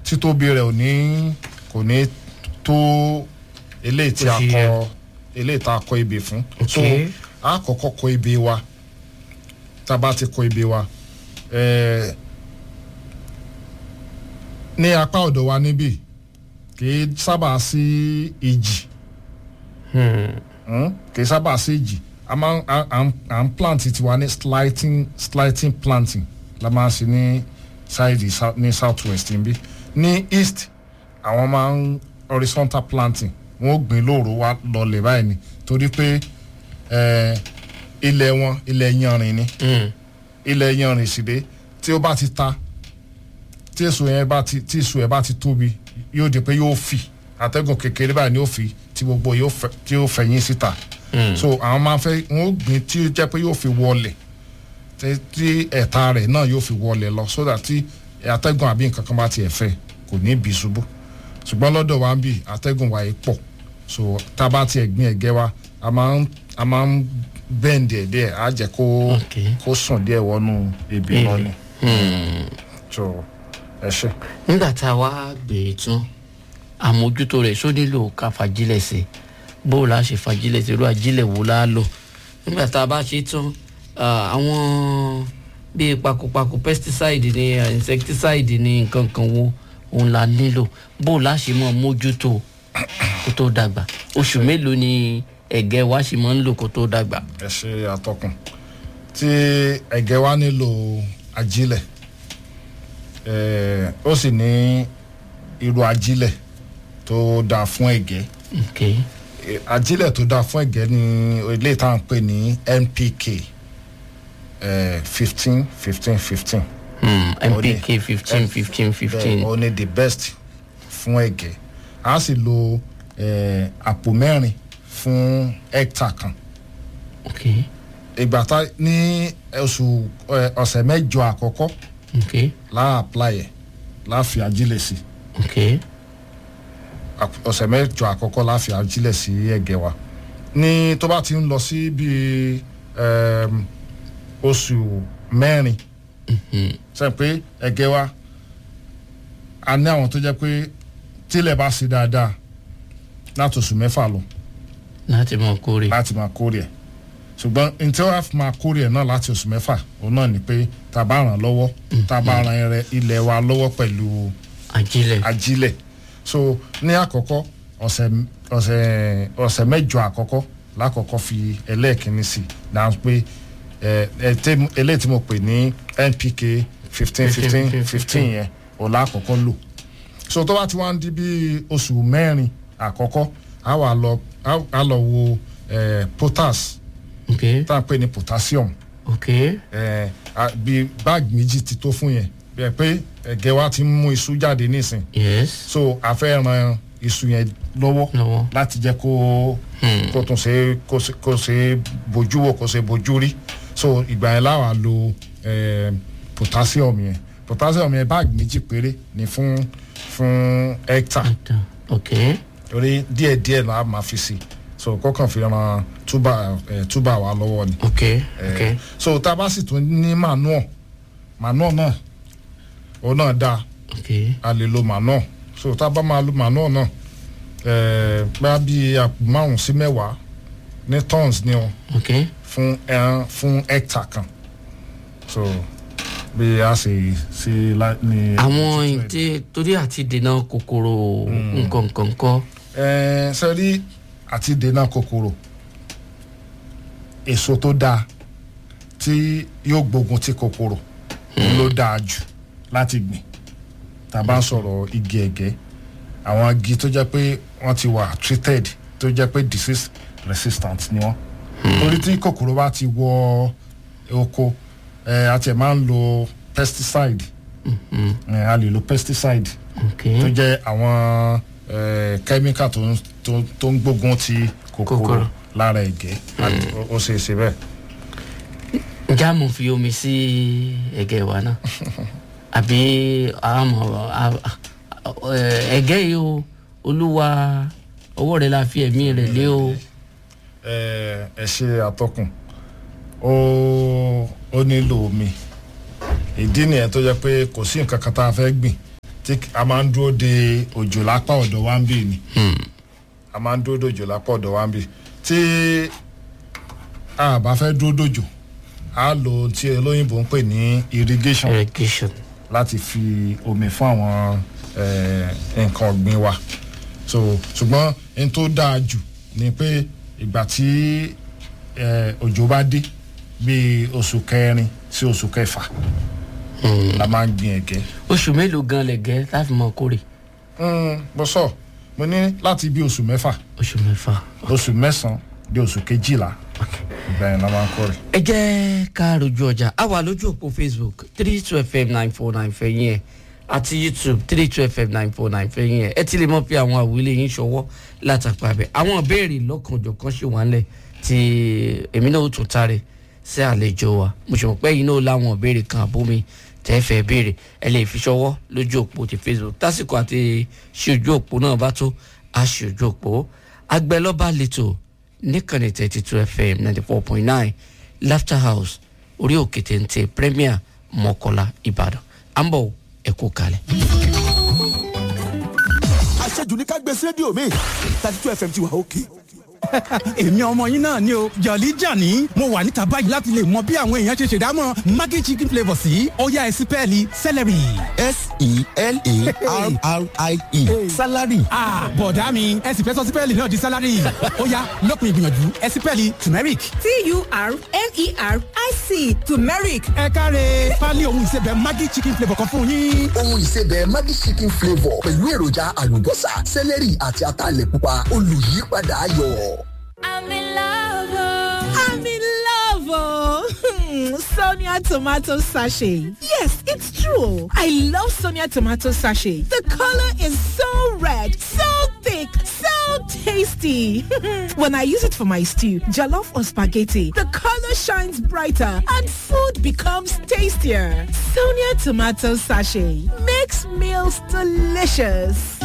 títóbi rẹ̀ ò ní kò ní tó eléyìí tí a Ó ṣe kọ yẹ. eléyìí tá a kọ ebè fún so Okay. a kọ́kọ́ kọ ebè wa tá a bá ti kọ ebè wa ẹ̀ẹ́ ní apá ọ̀dọ̀ wa níbí kì í sábà sí ìjì Hmm? kì í sábà sí ìjì a máa ń à- à ń- à ń plant tiwa ní slighting slighting planting la máa ń ṣe ní side sou- ní south west níbí ní east àwọn máa ń horizontal planting wọn ò gbìn lóòrò wa lọlẹ̀ báyìí ni torí pé eh, ilẹ̀ wọn ilẹ̀ yanrìn ni ilẹ̀ yanrìn sì dé tí ó bá ti ta tí èso yẹn bá ti tí èso yẹn bá ti tóbi yóò di pé yóò fì atẹ́gùn kékeré báyìí ni yóò fi tí gbogbo yóò fẹ́ tí yóò fẹ̀yìn síta so àwọn máa fẹ́ wọn ó gbìn tí ó jẹ́ pé yóò fi wọlẹ̀ tí tí ẹ̀ta rẹ̀ náà yóò fi wọlẹ̀ lọ so that tí atẹ́gùn àbí nǹkan kan bá tiẹ̀ fẹ́ kò ní bí ṣubú ṣùgbọ́n lọ́dọ̀ wa ń bì atẹ́gùn wa yìí pọ̀ so tá a bá tiẹ̀ gbìn ẹ̀gẹ́ wa a máa ń a máa ń bẹ́ǹdì ẹ̀ díẹ̀ á jẹ́ kó Okay. kó sùn díẹ̀ wọnú ebi Ebè. lọ ni so ẹ ṣe. nígbà tá a wá gbé e tún àmójútó rẹ̀ só nílò ká fagilẹ̀ sí bó la ṣe fagilẹ̀ sí irú ajílẹ̀ wo la lò nígbà tá a bá ṣe tán ah, àwọn bíi pakopako pesticide ni ah, insecticide ni nǹkan kan wo òun la nílò bó la ṣe mọ mójútó kó tó dàgbà oṣù mélòó ni ẹ̀gẹ́ wa ṣe máa ń lò kó tó dàgbà. ẹ ṣe àtọkùn tí ẹ̀gẹ́ wa nílò ajílẹ̀ eh, ó sì ní irú ajílẹ̀ tó dáa fún ẹ̀gẹ́ okay. Eh, ajílẹ̀ tó dáa fún ẹ̀gẹ́ ní ilé tá à ń pè ní NPK fifteen fifteen fifteen hmm. Ó ní- npk fifteen fifteen fifteen ó ní the best fún ẹ̀gẹ́ a sì lo eh, àpò mẹ́rin fún hectare kan okay. ìgbà tá ní oṣù ẹ, ọ̀sẹ̀ mẹ́jọ àkọ́kọ́ okay. láà apply ẹ̀ láà fi ajílẹ̀ sí okay. Àp- ọ̀sẹ̀ mẹ́jọ àkọ́kọ́ láà fi ajílẹ̀ sí ẹ̀gẹ́ wa ní tó bá ti ń lọ sí bíi ẹm, oṣù mẹ́rin sẹ́yìn pé ẹ̀gẹ́ wa a ní àwọn tó jẹ́ pé tílẹ̀ bá ṣe dáadáa láti oṣù mẹ́fà lọ láti mọ kórè. láti máa kórè ẹ̀ ṣùgbọ́n ntí wàá fi máa kórè ẹ̀ náà láti oṣù mẹ́fà òun náà ni pé tá a bá ràn lọ́wọ́ tá a bá ran ẹrẹ ilẹ̀ wa lọ́wọ́ pẹ̀lú ajílẹ̀. ajílẹ̀ so ní àkọ́kọ́ ọ̀sẹ̀ ọ̀sẹ̀ ọ̀sẹ̀ mẹ́jọ àkọ́kọ́ lákọ̀ọ́kọ́ fi ẹlẹ́ẹ̀kínní sí náà pé ẹ ẹ tẹ eléyìí tí mo pè ní NPK fifteen fifteen fifteen yẹn òun lákọ̀ọ́kọ́ lò so tó bá ti wá ń di bí oṣù mẹ́rin àkọ́kọ́ a wà lọ a- a lọ wo eh, potas ok tá à ń pè ní potassium ok eh, a- bí báàgì méjì ti tó fún yẹn bí ẹ pé ẹ̀gẹ́ wa ti ń mú iṣu jáde nísìn yes so a fẹ́ ran iṣu yẹn lọ́wọ́ lọ́wọ́ láti jẹ́ kó kó tún ṣe kó ṣe kó ṣe bójú wò kó ṣe bójú rí so ìgbà yẹn láwa lo eh, potassium yẹn potassium yẹn báàgì méjì péré ni fún fún hectare Done. ok torí díẹ̀ díẹ̀ la máa fi sí so kọ́kàn fi ran túbà eh, túbà wa lọ́wọ́ ni ok Eh, ok so tá a bá sì tún ní manure manure náà òun náà dáa ok a lè lo manure so tá a bá máa lo manure náà ẹ̀ẹ́ bá bí àpò márùn sí mẹ́wàá ní tons ni o ok fún ẹran fún hectare kan so bí a ṣe ṣe lá- ní. àwọn ìdí torí àti dènà kòkòrò nǹkan nǹkan kọ́ ẹ̀ẹ́ sẹ́rí àti dènà kòkòrò èso tó dáa tí yóò gbógun ti kòkòrò òun ló dáa jù láti gbìn tá a bá ń sọ̀rọ̀ igi ẹ̀gẹ́ àwọn igi tó jẹ́ pé wọ́n ti wà treated tó jẹ́ pé disease resistant ni wọ́n torí tí kòkòrò bá ti wọ oko ẹ̀ a tiẹ̀ máa ń lo pesticide ẹ̀ a lè lo pesticide ok tó jẹ́ àwọn eh, chemical tó ń tó- tó ń gbógun ti kòkòrò Kòkòrò. lára ẹ̀gẹ́ àti- ó- ó ṣe é ṣe bẹ́ẹ̀. ǹjẹ́ àmọ̀ fi omi sí ẹ̀gẹ́ wa náà àbí àmọ̀ à- à- ẹ̀, ẹ̀gẹ́ yìí o olúwa ọwọ́ rẹ̀ la fi ẹ̀mí rẹ̀ lé o ẹ ẹ ṣe àtọkùn ó ó nílò omi ìdí nìyẹn tó jẹ́ pé kò sí nǹkan kan tá a fẹ́ gbìn tí a máa ń dúró de òjò lápá ọ̀dọ̀ wa ń bì ni a máa ń dúró de òjò lápá ọ̀dọ̀ wa ń bì tí a bá fẹ́ dúró dòjò a lo ohun tí olóyìnbó ń pè ní irrigation irrigation láti fi omi fún àwọn eh, nǹkan ọ̀gbìn wa so ṣùgbọ́n n tó dáa jù ni pé ìgbà tí eh, òjò bá dé bíi oṣù kẹrin sí oṣù kẹfà la máa ń gbin ẹ̀gẹ́ oṣù mélòó gan lẹ̀gẹ́ láti mọ kórè Mm, mo sọ mo ní láti bí oṣù mẹ́fà oṣù mẹ́fà. oṣù mẹ́sàn-án di oṣù kejìlá ìgbà yẹn la máa ń kórè. ẹ jẹ́ ká rojú ọjà a wà lójú òpó facebook three two fm nine four nine fẹ̀yìn ẹ̀ àti youtube three two fm nine four nine fẹ̀yìn ẹ̀ ẹ ti lè mọ̀ pé àwọn àwílé yín ṣọwọ́ látàpá bẹ̀ àwọn ìbéèrè lọ́kànjọ̀kan ṣì wà ńlẹ̀ tí èmi náà ó tún tare sí àlejò wa mo ṣe mọ̀ pé yín náà láwọn ìbéèrè kan àbómi tẹ́ fẹ́ béèrè ẹ lè fi ṣọwọ́ lójú òpó ti facebook tásìkò àti ṣe ojú òpó náà bá tó a ṣe ojú òpó agbẹ́lọ́ba lẹ́tọ̀ọ́ níkànnì thirty two fm ninety four point nine laughter house orí òkè téńté premier mọ́kọ́lá ìbàdàn à ń bọ̀ ẹ kú kalẹ̀. àṣejù ní ká gbé sí rédíò mi thirty two fm ti wà òkè. èmi ọmọ yín náà ni o jọ̀lí jàní mo wà níta báyìí láti lè mọ bí àwọn èèyàn ṣe ṣèdámọ̀ maggi chicken flavour sí ọ̀yá ẹ̀sìn pẹ́ẹ́lí celery. s-e-l-a-r-r-i-e salary. ah bọ̀dá mi ẹ̀sìn fẹ́ sọ sí pẹ́ẹ́lí náà di salary ọ̀yá lọ́kùnrin ìgbìyànjú ẹ̀sìn pẹ́ẹ́lí turmeric. T-U-R-M-E-R-I-C turmeric. ẹ káre pálí ohun ìsebẹ̀ maggi chicken flavour kan fún yín. ohun ìsebẹ̀ Maggi chicken flavour pẹ̀lú èròjà àlùbọ́sà sẹ́lẹ̀rì àti ataalẹ̀ pupa olùyípadà ayọ̀. I'm in love. I'm in love. Oh. Sonia tomato sachet. Yes, it's true. I love Sonia tomato sachet. The color is so red, so thick, so tasty. when I use it for my stew, jollof or spaghetti, the color shines brighter and food becomes tastier. Sonia tomato sachet makes meals delicious.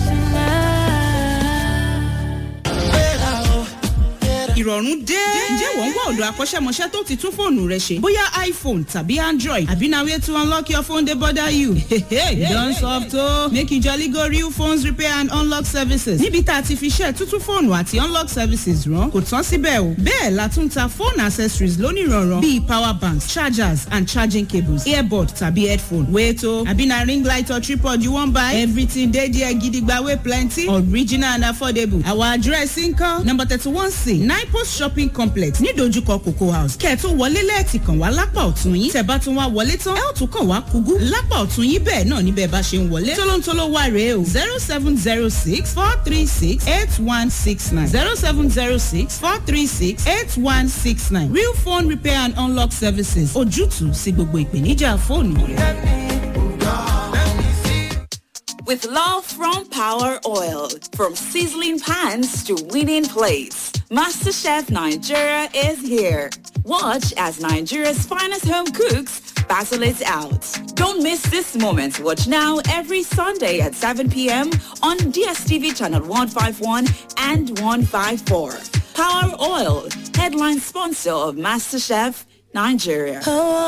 ìrọ̀rùn dé. ǹjẹ́ wọ́n ń wá ọ̀dọ̀ akọ́ṣẹ́mọṣẹ́ tó ti tún fóònù rẹ ṣe? bóyá iphone tàbí android àbí na way to unlock your phone dey bother you. you don soft o. make you jolly go real phones repair and unlock services. níbi tá a ti fi ṣe tuntun fóònù àti unlock services rán kò tán síbẹ̀ o. bẹ́ẹ̀ la tún ta phone accessories lónìrànràn bíi power banks chargers and charging cables earbud tàbí headphone. wait o àbí na ring light or tripod you wan buy? everything dey there gidigba wey plenty original and affordable. our address nkan number thirty one c nine post shopping complex nídojúkọ cocoa house kẹ́ẹ̀tún wọlé lẹ́ẹ̀tì kàn wá lápá ọ̀tún yín tẹ̀ bá tún wá wọlé tán ẹ ó tún kàn wá kúgú lápá ọ̀tún yín bẹ́ẹ̀ náà níbẹ̀ bá ṣe ń wọlé tólóńtóló wà rèé o zero seven zero six four three six eight one six nine zero seven zero six four three six eight one six nine real phone repair and unlock services ojútùú sí gbogbo ìpèníjà fóònù rẹ. With love from Power Oil, from sizzling pans to winning plates, MasterChef Nigeria is here. Watch as Nigeria's finest home cooks battle it out. Don't miss this moment. Watch now every Sunday at 7 p.m. on DSTV channel 151 and 154. Power Oil, headline sponsor of MasterChef Nigeria.